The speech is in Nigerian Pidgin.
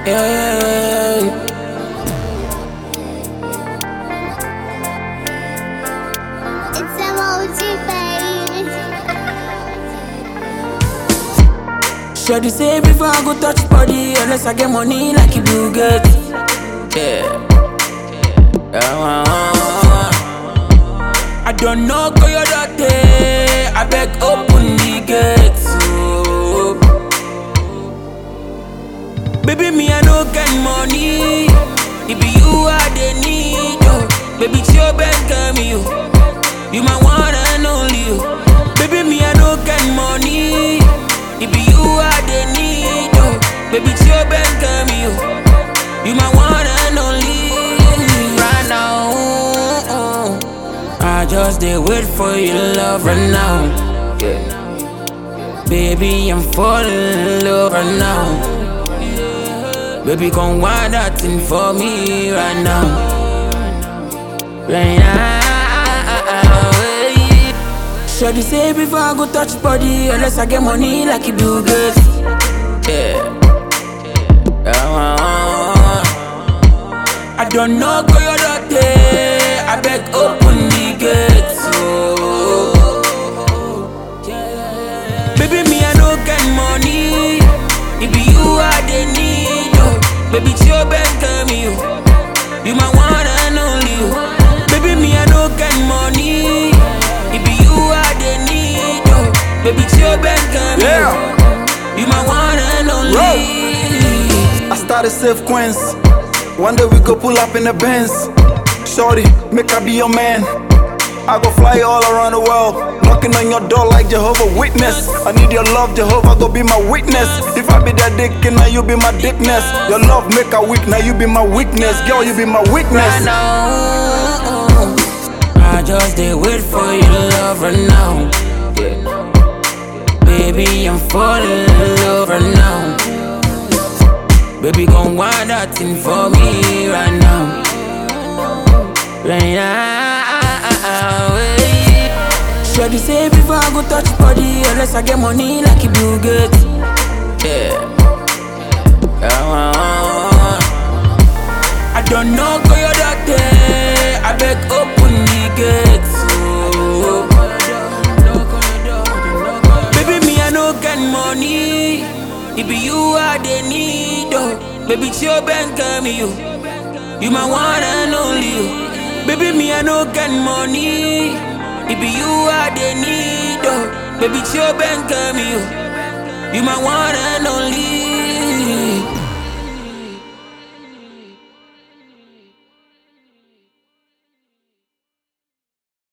Yeah. It's emoji, baby. Shawty say before I go touch body, unless I get money like you do get. Yeah. Yeah. I don't know go your daughter. I beg open the gate. Oh. Baby, me I no get money. It be you I they need. Oh. Baby, chill back me you. You my one and only. Oh. Baby, me I no get money. It be you I they need. Oh. Baby, chill back me you. You my one and only. Right now. oh. I just did wait for your love right now. Yeah. Baby, I'm falling in love right now. Baby, come wind that thing for me right now. Right now. Shawty say before I go touch body, unless I get money like you do good. Yeah. Yeah. I don't know go your daughter. I beg open the gates. Oh. Baby, me I no get money. It be you I they need. Oh. Baby, chill back me you. You my one and only. Oh. Baby, me I no get money. It be you I they need. Oh. Baby, chill back me Yeah. you. You my one and only. I started safe Queens. One day we go pull up in the Benz. Shorty, make I be your man. I go fly all around the world, knocking on your door like Jehovah Witness. I need your love, Jehovah, go be my witness. If I be that dick, and now you be my dickness. Your love make a weak, now you be my weakness. Girl, you be my right weakness. now. I just did wait for your love right now. Yeah. Baby, I'm falling in love right now. Baby, gon' wind that thing for me right now. Right now. Shawty say before I go touch body, unless I get money like you do get. Yeah. Yeah. I don't know go your daughter. I beg open the gates. Oh. Baby, me I no get money. It be you I they need. Oh. Baby, chill back me you. You my one and only. Oh. Baby, me I no get money. It be you I they need. Oh. Baby, chill back me you. You my one and only.